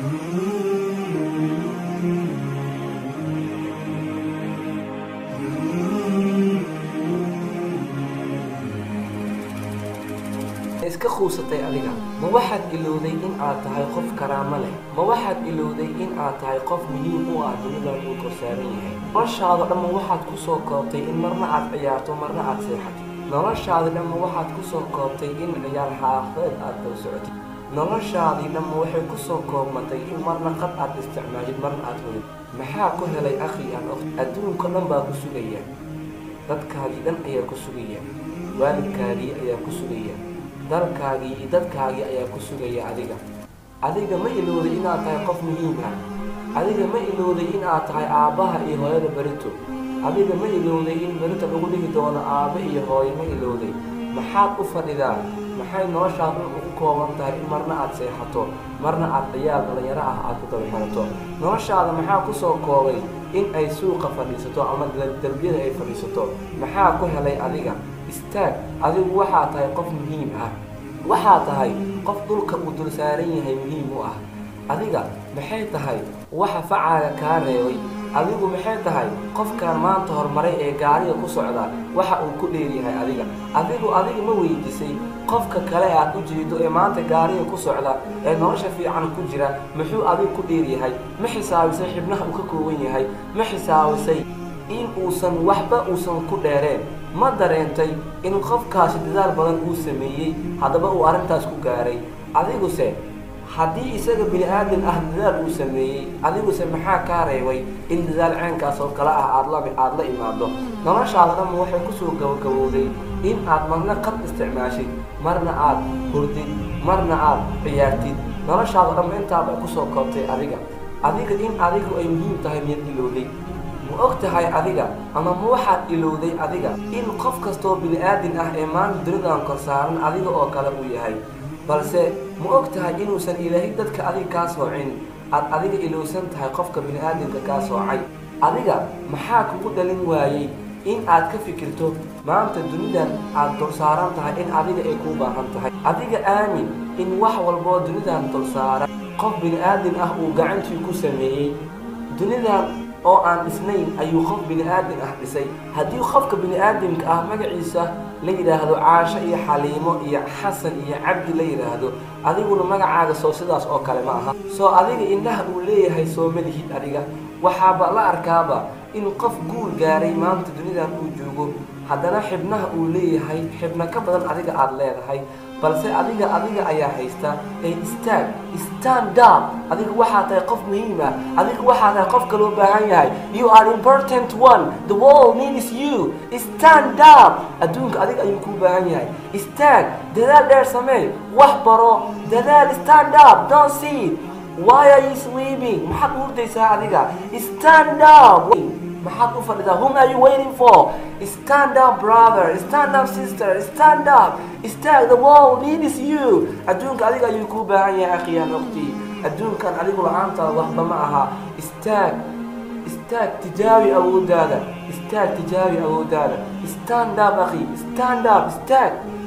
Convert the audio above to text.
iska quusatay adiga ma waxaad ilowday in aad tahay qof karaamo leh ma waxaad ilowday in aad tahay qof muhiim u ah dunidan uu korsaaran yahay noloshaada dhamma waxaad ku soo koobtay in marna aad ciyaarto marna aad seexatid noloshaadi dhamma waxaad ku soo koobtay in ciyaar xaafeed aad daba socotid noloshaadii dhamma waxay ku soo koobmatay in marna qad aad isticmaashid marna aad wadid maxaa ku helay akhi aan okt adduunka dhan baa ku sugaya dadkaagii dhan ayaa ku sugaya waalidkaagii ayaa ku sugaya dalkaagii iyo dadkaagii ayaa ku sugaya adiga adiga ma ilowday inaad tahay qof muhiim ah adiga ma ilowday in aad tahay aabbaha iyo hooyada berito adiga ma ilowday in berito lagu dhihi doono aabbe iyo hooyo ma ilowday maxaad u fadhidaa maxay noloshaad dhan ugu kooban tahay in marna aad seexato marna aad ciyaal dhalinyaro ah aad ku daba xirato noloshaada maxaa ku soo koobay in ay suuqa fadhiisato ama derbiyada ay fadhiisato maxaa ku helay adiga istaag adigu waxaa tahay qof muhiim ah waxaa tahay qof dhulka uu dul saaran yahay muhiim u ah adiga maxay tahay waxa facaaga kaa reebay adigu maxay tahay qofkaan maanta horumaray ee gaariga ku socda waxa uu ku dheeryahay adiga adigu adiga ma weydiisay qofka kale aad u jeedo ee maanta gaariga ku socda ee nolosha fiican ku jira muxuu adigu ku dheeryahay ma xisaabisay xibnaha uu ka kooban yahay ma xisaabisay in uusan waxba uusan ku dheereen ma dareentay in qofkaasi dadaal badan uu sameeyey haddaba uu arrintaas ku gaaray adiguse haddii isaga bini aadan ah dadaal uu sameeyey adiguse maxaa kaa reebay in dadaal ceenkaas oo kale ah aad la aada la imaado noloshaada dhamma waxay kusoo gabagabowday in aad marna qad isticmaashid marna aad hurdid marna aad ciyaartid noloshaada dhamma intaaba kusoo koobtay adiga adiga in adigu ay muhiim tahay miyad ilowday ma og tahay adiga ama ma waxaad ilowday adiga in qof kastoo bini aadin ah ee maanta dunidan kor saaran adiga oo kale uu yahay balse ma og tahay inuusan ilaahay dadka adiga kaa soocin aad adiga ilowsan tahay qofka bini aadamka kaa soocay adiga maxaa kugu dhalin waayey in aad ka fikirto maanta dunidan aad dul saaran tahay in adiga ay kuu baahan tahay adiga aamin in wax walboo dunidan dul saaran qof bini aadin ah uu gacantii ku sameeyey dunidan oo aan dhisnayn ayuu qof bini aadam ah dhisay haddii qofka bini aadamka ah magaciisa la yidhaahdo caasho iyo xaliimo iyo xasan iyo cabdi la yidhaahdo adiguna magacaaga soo sidaas oo kale ma aha soo adiga indhaha uu leeyahay soo malihid adiga waxaaba la arkaaba in qof guul gaaray maanta dunidan uu joogo haddana xibnaha uu leeyahay xibno ka badan adiga aada leedahay balse adiga adiga ayaa haysta ee istaag stand up adiga waxaa tahay qof muhiim ah adiga waxaa tahay qofka loo baahan yahay you are important one the world needs you stand up adduunka adiga ayuu kuu baahan yahay istaag dadaal dheer samee wax baro dadaal stand up don't see why are you sleeping maxaad u hurdaysaa adiga stand up maxaad u fadhidaa whom are you waiting for stand up brother stand up sister stand up istaag the world needs you adduunka adiga ayuu kuu baahan yahay akhiyaan waqti adduunkan adigu la-aantaada waxba ma aha istaag istaag tijaabi awoodaada istaag tijaabi awoodaada stand up akhi stand up istaag